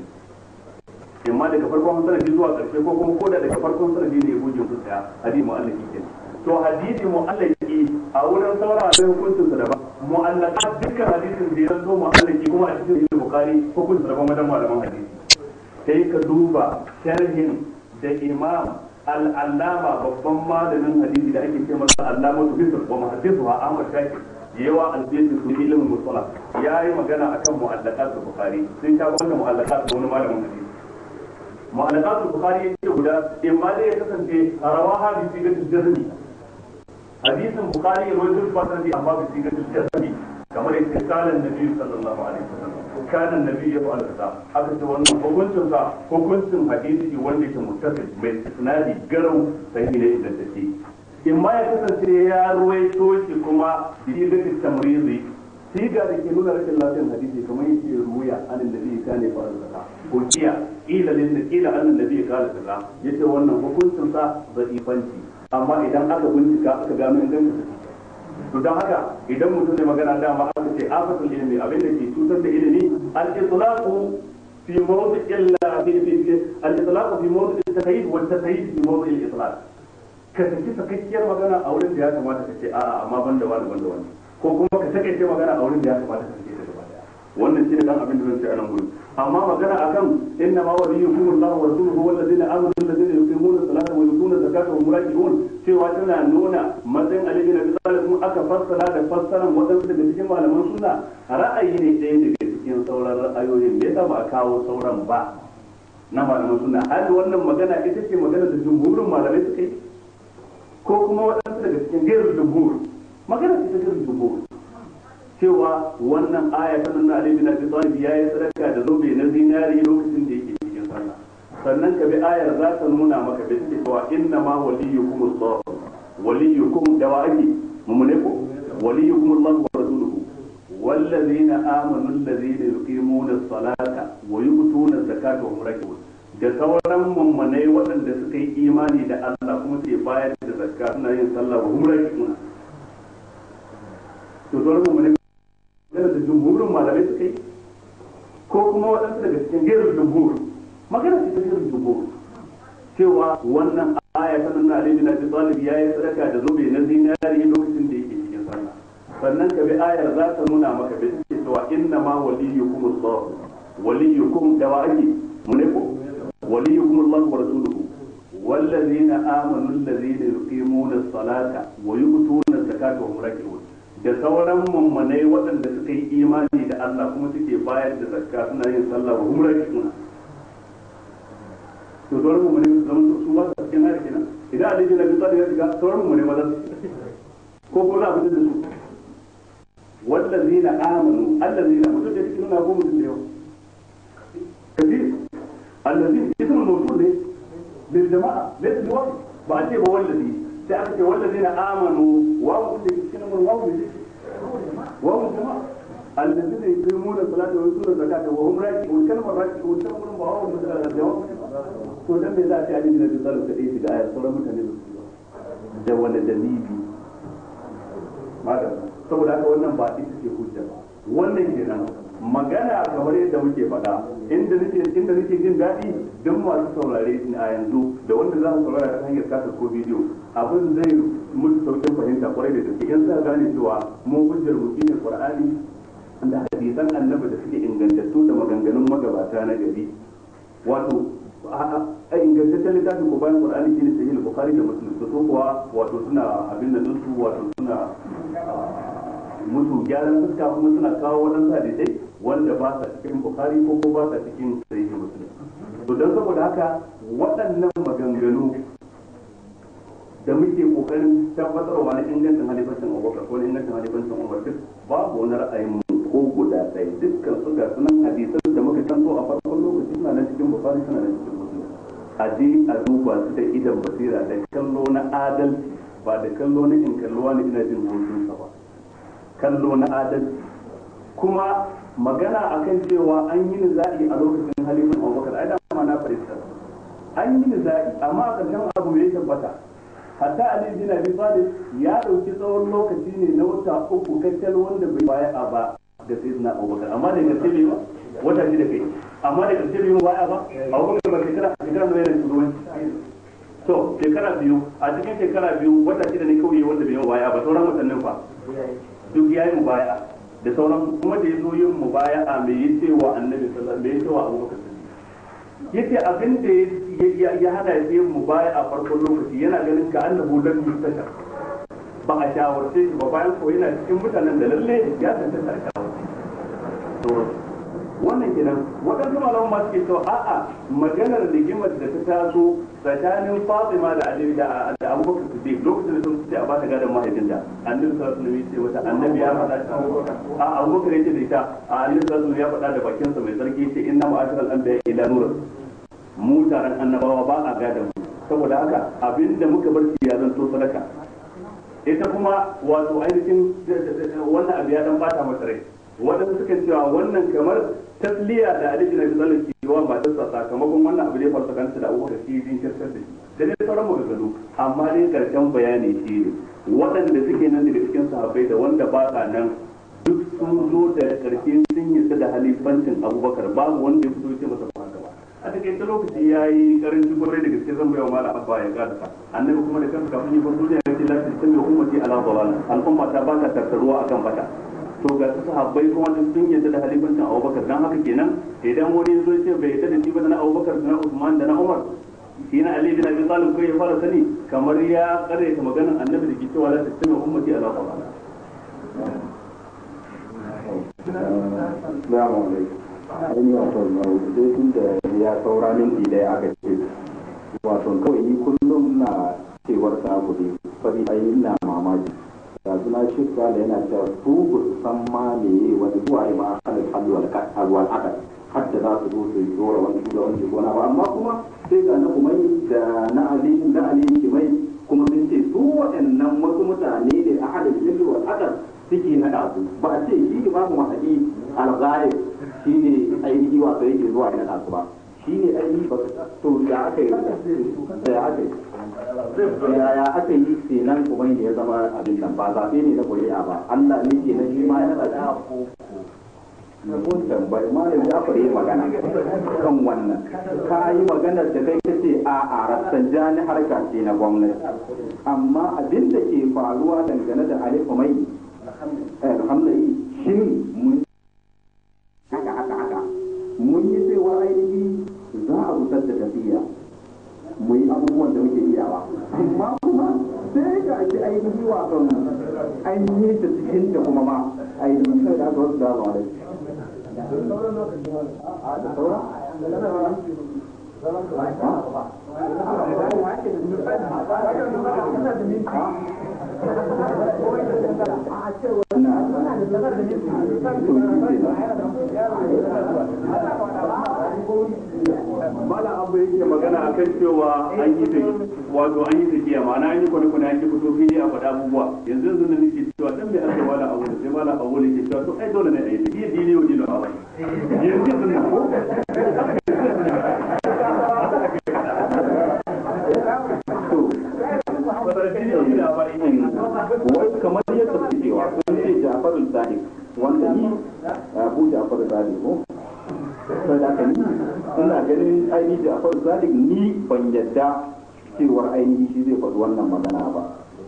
Speaker 3: imma daga farkon sanadi zuwa karshe ko kuma koda daga farkon sanadi ne ya goge su daya hadisi mu'allaki ke to hadisi mu'allaki a wurin saura da hukuncin sa daban mu'allaka dukkan hadisin da ya zo mu'allaki kuma a cikin sahih bukhari hukuncin daban wajen malaman hadisi sai ka duba sharhin da imam al'allama babban malamin hadisi da ake ce masa allama su bisir wa muhaddisu ha Ahmad Shakir yawa albisi su ilimin musala ya yi magana akan mu'allaqat bukhari sun ta wannan mu'allaqat wani malamin hadisi mu'allaqat bukhari yake guda in ma dai ya kasance rawaha bi sigatil jazmi hadisin bukhari ya rawaito ba sanadi amma bi sigatil jazmi kamar yadda kalan nabi sallallahu alaihi wasallam kana nabi ya fa'ala kaza aka ce wannan hukuncin sa hukuncin hadisi wanda yake muttasil mai isnadi garau sai ne da take in ma ya kasance ya ruwaito shi kuma bi da tamrizi siga da ke nuna rashin lafiyar hadisi kamar yake ruya anan nabi kana fa'ala kaza ko kiya ila lin ila anan nabi kana kaza yace wannan hukuncin sa zaifanci amma idan aka bincika aka gano ingancin to don haka idan mutum ne magana dama aka ce afatul ilmi abin da ke cutar da ilimi al-itlaqu fi mawdi illa fi fi al-itlaqu fi mawdi at-taqyid wa at-taqyid fi mawdi al-itlaq ka saki sakakkiyar magana a wurin da ya kamata ka ce a'a amma banda wani banda wani ko kuma ka sakaice magana a wurin da ya kamata ka sake ta gaba daya wannan shine dan abin da zan ce a nan gurin amma magana akan inna ma waliyukum Allah wa rasuluhu wal ladina amanu alladhina yuqimuna as-salata wa yutuna zakata wa muraqiqun cewa tana nuna matsayin Ali bin Abi Talib kuma aka fassara da fassaran wadansu daga cikin malaman sunna ra'ayi ne ɗaya daga cikin sauran ra'ayoyin me yasa ba a kawo sauran ba na malaman sunna har wannan magana ita ce magana da jumhurin malamai suka yi ko kuma waɗansu daga cikin gairu jumhur magana ce ta gairu jumhur cewa wannan aya ta nuna Ali bin Abi Talib ya yi sadaka da zobe na zinari lokacin da yake cikin sallah sannan ka bi ayar za ta nuna maka da take cewa inna ma waliyukum Allah waliyukum da wa ake mumune ko waliyukum Allah wa rasuluhu والذين آمنوا الذين يقيمون الصلاة ويؤتون الزكاة وهم راكعون da sauran mummunai waɗanda suka yi imani da Allah kuma ke bayar da zakka suna yin sallah wa hum raki'un to sauran mummunai magana da jumhurin malamai suka yi ko kuma waɗansu daga cikin gairar jumhur magana ce ta gairar jumhur cewa wannan aya ta nuna Ali bin Abi Talib ya yi sadaka da zobe na zinari lokacin da yake cikin sallah sannan ka bi ayar za ta nuna maka da take cewa inna ma waliyukum Allah waliyukum da wa ake mu ne ko waliyukum Allah wa rasuluhu والذين آمنوا الذين يقيمون الصلاة ويؤتون الزكاة وهم راكعون da sauran mummunai waɗanda suka yi imani da Allah kuma suke bayar da zakka suna yin sallah wa humra suna to sauran mummunai su zama su ba su cikin hari kenan idan Ali bin Abi Talib ya shiga sauran mummunai ba za su ko ko za a fitar da su wallazina amanu allazina mutum da cikin na ko mutum da yawa kadir allazina ismul mawsul ne bil jama'a laysa biwahid ba a ce ba wallazi sai aka ce wallazina amanu wa da cikin mun wawu ne wawu jama'a allazina yuqimuna salata wa yutuna zakata wa hum raki'un kalmar raki'un ta mun ba wawu da jawab to dan me za a ce ali bin abi talib kadai shiga ayar sauran mutane da wani dalili madam saboda haka wannan ba ita ce hujja ba wannan kenan magana kamar yadda muke faɗa inda nake inda nake jin daɗi duk masu saurare a yanzu da wanda za su saurara ta hanyar kasa ko bidiyo abin zai musu saukin fahimta kwarai da gaske in sa gane cewa mu hujjar mu shine qur'ani da hadisan annabi da suke ingantattu da maganganun magabata na gari wato a ingantaccen littafin ko bayan qur'ani shine sahih bukhari da muslim su kuwa wato suna abin da su wato suna musu gyaran fuska kuma suna kawo waɗansu hadisai wanda ba sa cikin bukhari ko ko ba sa cikin sahihi muslim to don saboda haka waɗannan maganganu da muke kokarin tabbatarwa na ingancin halifancin abubakar ko na ingancin halifancin umar duk babu wani ra'ayin ko guda ɗaya dukkan su ga sunan hadisan da muka tanto a farkon lokaci suna nan cikin bukhari suna nan cikin muslim a je a duba su da idan basira da kallo na adalci ba da kallo na in kallo wani ina jin hotunsa ba kallo na adalci kuma magana akan cewa an yi niza'i a lokacin halifin abubakar ai dama na farista an yi niza'i amma a ƙarshen abu mai tabbata hatta ali bin abi talib ya dauki tsawon lokaci ne na wata uku kacal wanda bai baya a ba ga sayyidina abubakar amma da gaske bai ba wata shi da kai amma da gaske bai baya ba abubakar ba shekara shekara da yana shugabanci to shekara biyu a cikin shekara biyu wata shida ne kawai wanda bai yi baya ba sauran watannin fa duk ya yi mubaya da sauran kuma da ya zo yin mubaya a mai yi cewa annabi sallallahu alaihi wasallam mai yi cewa abubakar yace abin da ya hana ya yin mubaya a farkon lokaci yana ganin ka annabu lam yustashar ba a shawarce shi ba bayan ko yana cikin mutanen da lalle ya tantance a shawarce to wannan kenan waɗansu malaman ma suke cewa a'a maganar rigimar da ta taso tsakanin Fatima da Ali da da Abubakar Siddiq lokacin da sun ce a bata gadon mahaifinta annabi sallallahu alaihi wasallam ya ce wata annabi ya faɗa a Abubakar ya ce da ita a annabi sallallahu alaihi ya faɗa da bakinsa mai sarki ce inna ma'asharal anbiya ila nur mu taron annabawa ba a gadon mu saboda haka abinda muka bar shi ya zanto sadaka ita kuma wato ainihin wannan abu ya dan bata masa rai waɗanda suka cewa wannan kamar tasliya da Ali bin Abi Talib ke wa matarsa sakamakon wannan abu da ya faru tsakanin da Abubakar shi din kirkar da shi da dai sauran maganganu amma dai karshen bayani shi ne waɗanda suke nan daga cikin sahabbai da wanda ba sa nan duk sun zo da karshe sun yi da halifancin Abubakar babu wanda ya fito ya ce masa ba haka ba a takaice lokaci ya yi karanci kwarai da gaske zan bayawa mala abba ya karasa annabi kuma da kansa kafin yi bar duniya ya ce lafi sun yi ummati ala dalal al'umma ta ba ta tattaruwa akan bata to ga su sahabbai kuma duk sun yadda da halifancin abubakar dan haka kenan idan wani zo ce bai yadda da shi ba da na abubakar da na usman da na umar shi na ali bin abi talib kai ya fara sani kamar ya karyata maganar annabi da ke cewa la tasmi ummati ala dalal
Speaker 1: Assalamu alaikum. An yi wato sai tun da ya saura minti ɗaya aka ce wato kawai ni kullum na cewar ta abu ne fari ai ina mamaki da suna shirka da yana cewa su ba su san ma me wani zuwa ne ma halin halwal halwal akal har da za su zo su yi dora wani shugabanci gona ba amma kuma sai ga na umai da na ali na ali kimai kuma sun ce su waɗannan wasu mutane ne a halin halwal akal suke na su ba a ce shi imamu mahadi al-ghalib shi ne ainihi wato yake zuwa ya naɗa su ba shi ne ainihi ba to da aka yi da aka yi yaya aka yi kenan kuma da ya zama abin nan ba zaɓe ne na ƙuri'a ba Allah ne ke na shi ma ya naɗa shi mun tambayi malam Jafar yi magana kan wannan ka yi maganar da kai kace a a Rafsanjani harka ce na gwamnati amma abin da ke faruwa dangane da Ali Khomeini alhamdulillah shin mun haka haka haka mun yi cewa ainihi za a gusar da tafiya mu yi abubuwan da muke iyawa amma kuma sai ga shi ainihi wasan an yi ta cikin da kuma ma ainihi sai da aka wasu da ba da
Speaker 3: malam abu yake magana akan cewa an yi wato an yi tafiya ma'ana an yi kwane-kwane an yi fito fili a faɗa abubuwa yanzu yanzu da nake cewa dan mai aka wala abu da sai malam abu ne ke cewa to ai dole ne a yi tafiya dini wa dino a wani yanzu yanzu na ko
Speaker 1: wai kamar yadda suke cewa sun ce Jafaru Sadiq wanda ni Abu Jafaru Sadiq ko sai da kan ina ganin ainihi Jafaru Sadiq ni ban yadda cewar ainihi shi zai faɗi wannan magana ba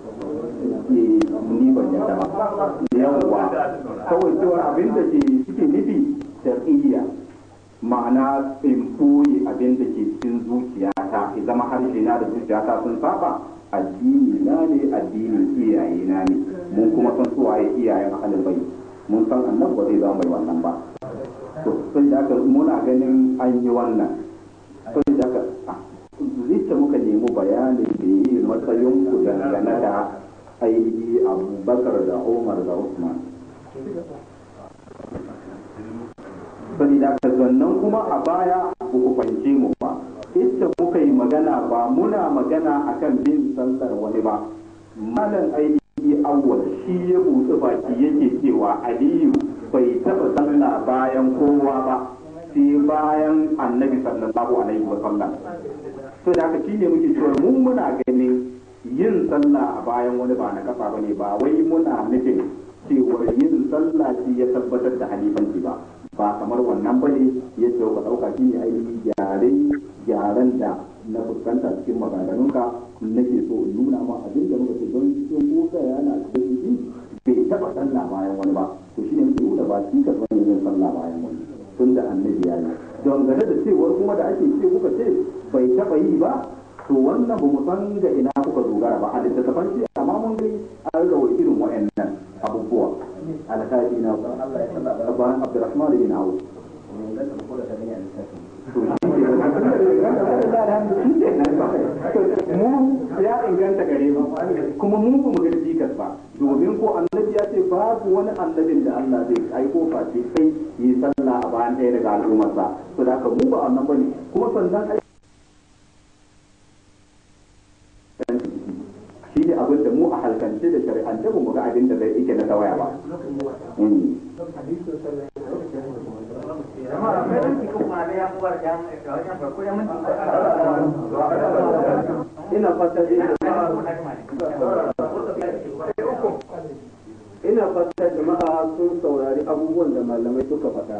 Speaker 1: ni ban yadda ba yawwa kawai cewar abin da ke suke nufi tarbiyya ma'ana in ɓoye abin da ke cikin zuciyata ya zama harshe na da zuciyata sun saba addini na ne addinin iyaye na ne mun kuma san su waye iyayen ahalin bai mun san annabi ba zai zama mai wannan ba to sai da aka muna ganin an yi wannan sai da aka zai muka nemi bayanin da yi matsayin ku dangane da ainihi abubakar da umar da usman saboda ka zannan kuma a baya ba ku fahimce mu ba ita muka yi magana ba muna magana akan bin sallar wani ba malam ainihi awwal shi ya buɗe baki yake cewa aliyu bai taɓa sallah bayan kowa ba sai bayan annabi sallallahu alaihi wa sallam to da haka shine muke cewa mun muna ganin yin sallah a bayan wani ba na kafa bane ba wai muna nufin cewar yin sallah shi ya tabbatar da halifanci ba ba kamar wannan bane yadda ka dauka shi ne ainihin gyare gyaran da na fuskanta cikin maganganunka nake so in nuna ma abin da muka ce don cikin kuka yana cikin shi bai taba sallah bayan wani ba to shi ne muke nuna ba shi ka san yin sallah bayan wani tun da annabi ya yi don gane da cewar kuma da ake ce kuka ce bai taba yi ba to wannan ba mu san ga ina kuka dogara ba a littattafan shi amma mun dai an rawa irin wa'annan abubuwa alkafi na ban abdurrahman bin auf mu ya inganta gare mu kuma mu ba mu ga jikas ba domin ko annabi ya ce babu wani annabin da Allah zai aiko face kai yi sallah a bayan ɗaya daga al'ummarsa to da haka mu ba annabi bane kuma sannan shi ne abin da mu a halkance da shari'ance ba mu ga abin da zai yake na tawaya ba
Speaker 4: ina fata ina fata jama'a sun saurari abubuwan da malamai suka faɗa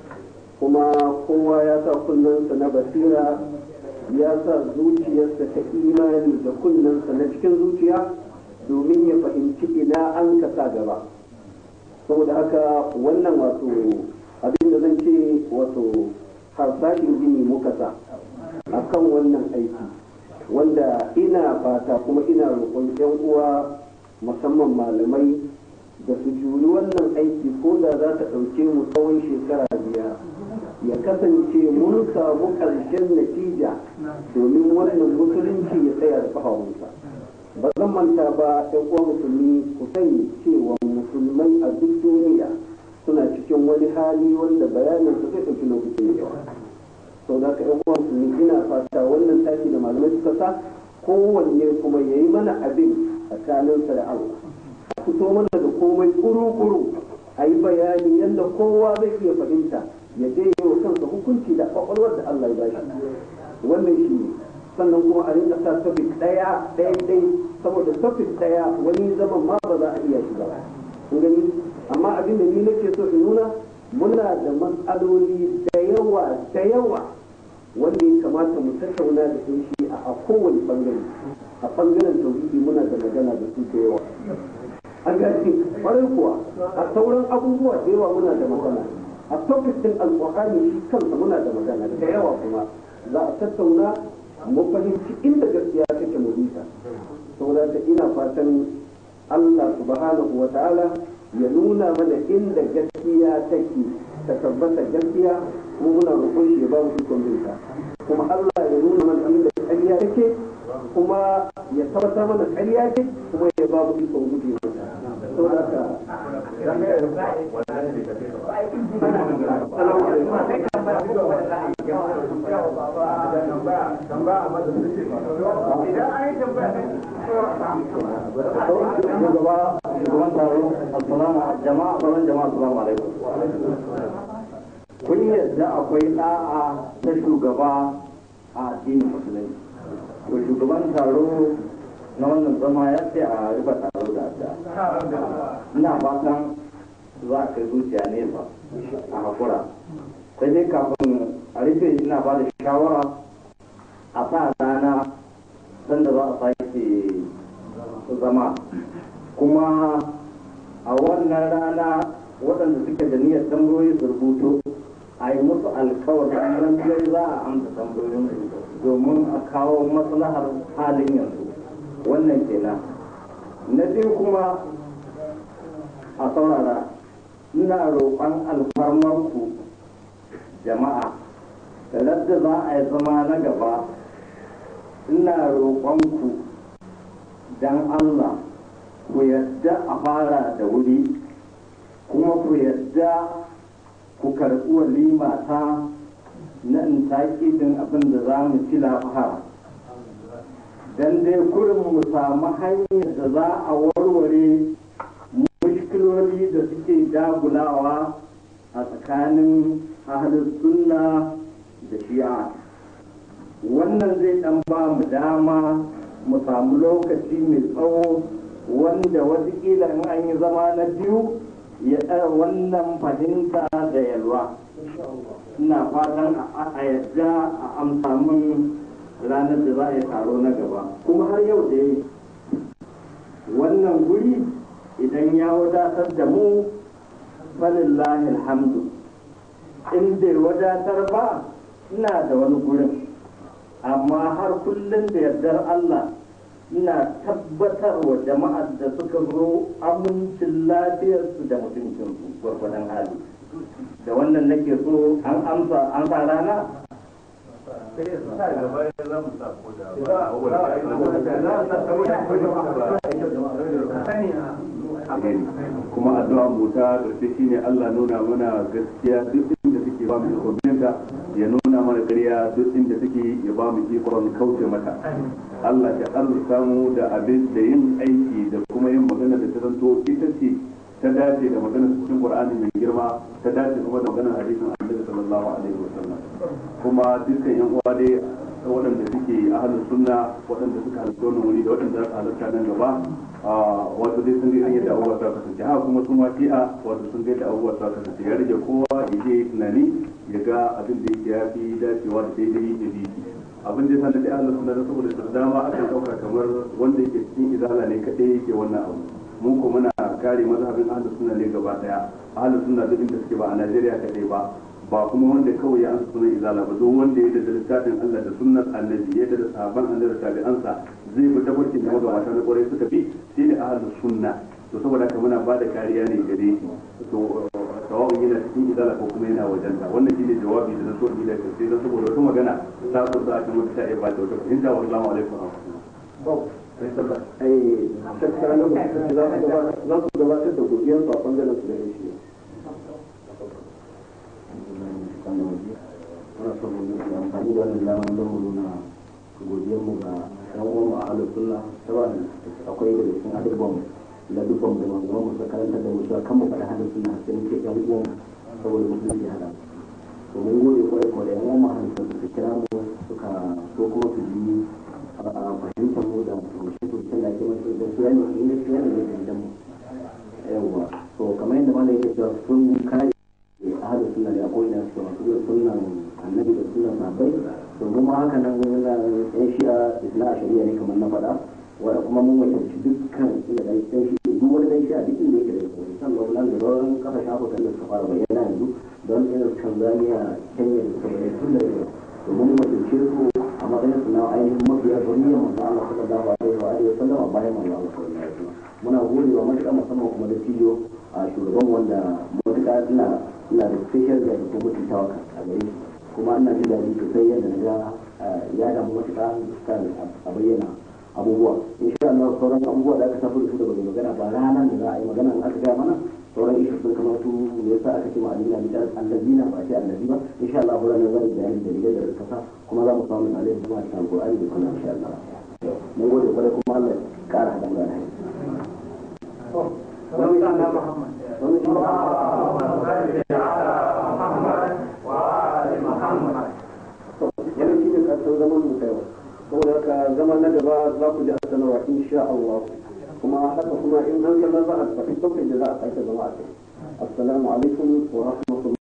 Speaker 4: kuma kowa ya sa kunnensa na basira ya sa zuciyarsa ta imani da kunnensa na cikin zuciya domin ya fahimci ina an kasa gaba saboda haka wannan wato abin da zan ce wato harsashin gini muka sa a kan wannan aiki wanda ina fata kuma ina roƙon 'yan uwa musamman malamai da su juri wannan aiki ko da za ta ɗauke mu tsawon shekara biyar ya kasance mun samu ƙarshen natija domin wannan musulunci ya tsaya da ƙafafunsa ba zan manta ba ɗan uwa musulmi ku sani cewa musulmai a duk duniya suna cikin wani hali wanda bayanin su zai ɗauki lokaci mai yawa sau da ka ɗan uwa musulmi ina fata wannan tashi da malamai suka sa kowanne kuma ya yi mana abin tsakaninsa da Allah a fito mana da komai kuru-kuru a yi bayani yadda kowa zai iya fahimta ya je yi wa kansa hukunci da kwakwalwar da Allah ya ba shi wannan shi ne sannan kuma a rinka sa topic daya daya dai saboda topic daya wani zaman ma ba za a iya shi ba kun gani amma abin da ni nake so in nuna muna da matsaloli da yawa da yawa wanda ya kamata mu tattauna da su shi a kowane bangare a bangaren tauhidi muna da magana da su da yawa an gani kwarai kuwa a sauran abubuwa da yawa muna da magana a topic din alƙur'ani shi kansa muna da magana da yawa kuma za a tattauna mu fahimci inda gaskiya take mu bisa saboda ta ina fatan Allah subhanahu wa ta'ala ya nuna mana inda gaskiya take ta tabbata gaskiya kuma muna roƙon shi ya ba mu ikon binta kuma Allah ya nuna mana inda ƙarya take kuma ya tabbatar mana ƙarya ce kuma ya ba mu ikon guje mata saboda ka
Speaker 5: shugaban taro assalamu jama'a sauran jama'a assalamu alaikum kun yadda akwai da'a ta shugaba a addinin musulunci to shugaban taro na wannan zama ya ce a rufe taro da adda ina fatan za ka zuciya nesa a hakura sai dai kafin a rufe ina ba da shawara a sa rana sanda za a sake zama kuma a wannan rana waɗanda suke da niyyar tambayoyi su rubuto a yi musu alkawarin lallai za a amsa tambayoyin domin a kawo maslahar halin yanzu
Speaker 1: wannan kenan na biyu kuma a saurara ina roƙon alfarmarku jama'a da ladda za a yi zama na gaba ina roƙonku don allah ku yadda a fara da wuri kuma ku yadda ku karɓi walima ta na in taƙidin abin da za mu ci lafahara don dai kurin mu samu hanyar da za a warware mushkiloli da suke dagulawa a tsakanin ahalin sunna da shi'a wannan zai dan ba mu dama mu samu lokaci mai tsawo wanda watakila in an yi zama na biyu ya ɗara wannan fahimta da yalwa ina fatan a yadda a amsa min ranar da za a yi taro na gaba kuma har yau da wannan guri idan ya wadatar da mu falillahi alhamdu in bai wadatar ba ina da wani gurin amma har kullum da yardar Allah ina tabbatar wa jama'ar da suka zo amincin lafiyarsu da mutuncinsu gwargwadon hali da wannan nake so an amsa an sa rana
Speaker 3: kuma addu'a mu ta gaske shine Allah nuna mana gaskiya duk inda take ba mu ikon ya nuna mana ƙarya duk inda take ya ba mu ikon kauce mata Allah ya arzuta mu da abin da yin aiki da kuma yin magana da ta zanto ita ce ta dace da maganar cikin Qur'ani mai girma ta dace kuma da maganar hadisin Annabi sallallahu alaihi wasallam kuma dukkan yan uwa dai waɗanda suke ahalin sunna waɗanda suka halarta wannan wuri da waɗanda za su halarta nan gaba wato dai sun ga yadda abubuwa suka kasance haka kuma sun ma fi'a wato sun ga yadda abubuwa suka kasance ya rage kowa ya je tunani ya ga abin da yake ya fi dacewa da daidai ya bi abin da ya sanar da ahalin sunna saboda da dama akan ɗauka kamar wanda yake cikin izala ne kaɗai yake wannan abu mun ko muna kare mazhabin ahalin sunna ne gaba daya ahalin sunna duk inda suke ba a Najeriya kaɗai ba ba kuma wanda kawai ya ansa sunan izala ba duk wanda ya da littafin Allah da sunnar annabi ya da sahaban annabi da tabi'ansa zai bi tabbacin da magabata na kwarai suka bi shi ne ahlus sunna to saboda haka muna ba da kariya ne gare shi to sawa'un yana cikin izala ko kuma yana wajen ta wannan shine jawabi da na so in da kai dan saboda wata magana ta so za a kan wata ta ba da wata fahimta wallahi alaikum wa rahmatullahi
Speaker 5: ai shakka na za su gabatar da godiyar su a bangaren su da shi
Speaker 1: muna son mu yi amfani da wannan damar don mu nuna godiyar mu ga ɗan uwan mu a halin sunna saboda akwai daga cikin adabban da dukkan da manzon mu suka karanta da mu cewa kan mu faɗa halin sunna sai muke ɗan uwan saboda musulunci ya haɗa to mun gode kwarai kwarai ɗan uwan mu a halin sunna su kira mu suka so kuma su ji fahimtar mu da tushe-tushen da ake masu da su yana inda su yana da fahimtar mu yawwa to kamar yadda mana yake cewa sun kare ahlu sunna da akwai na su masu sunnan annabi da sunnan sahabbai to kuma haka nan na yan shi'a isna a shari'a ne kamar na faɗa wanda kuma mun wakilci dukkan inda dan yan shi'a duk wani dan shi'a duk inda yake da yake san ga nan da sauran kasashen afirka da suka fara bayyana yanzu don irin tanzania kenya da suka bayyana tun da yau to mun wakilce su a matsayin su na ainihin mafiya zuriyar manzo Allah sallallahu alaihi wa alihi wa sallam a bayan manzo Allah sallallahu alaihi wa sallam muna godewa matuƙa musamman kuma da tijo a shugaban wanda matuƙa ina ina da special da ko mutuntawa a gare shi kuma ina jin daɗi sosai yadda na ga ya damu matuƙa kan a bayyana abubuwa insha Allah sauran abubuwa da aka tafi da su da bai magana ba ranar da za a yi magana in aka gaya mana sauran ishu sun kamar su me yasa aka ce ma alina bi allazina ba ce allazi ba insha Allah ranar zan bayani da dalilai da kasa kuma za mu samu alaihi kuma ta alqur'ani da kuma insha Allah mun gode kwarai kuma Allah ya ƙara haɗa mu da alheri
Speaker 2: wani sana Muhammad
Speaker 1: wani shi yana shi ne ƙarshen zaman mu kai saboda haka zama na gaba za ku ji a sanarwa insha Allah kuma haka kuma in an kalla za a faɗi sauƙin da za a sake zama a kai assalamu alaikum wa rahmatullahi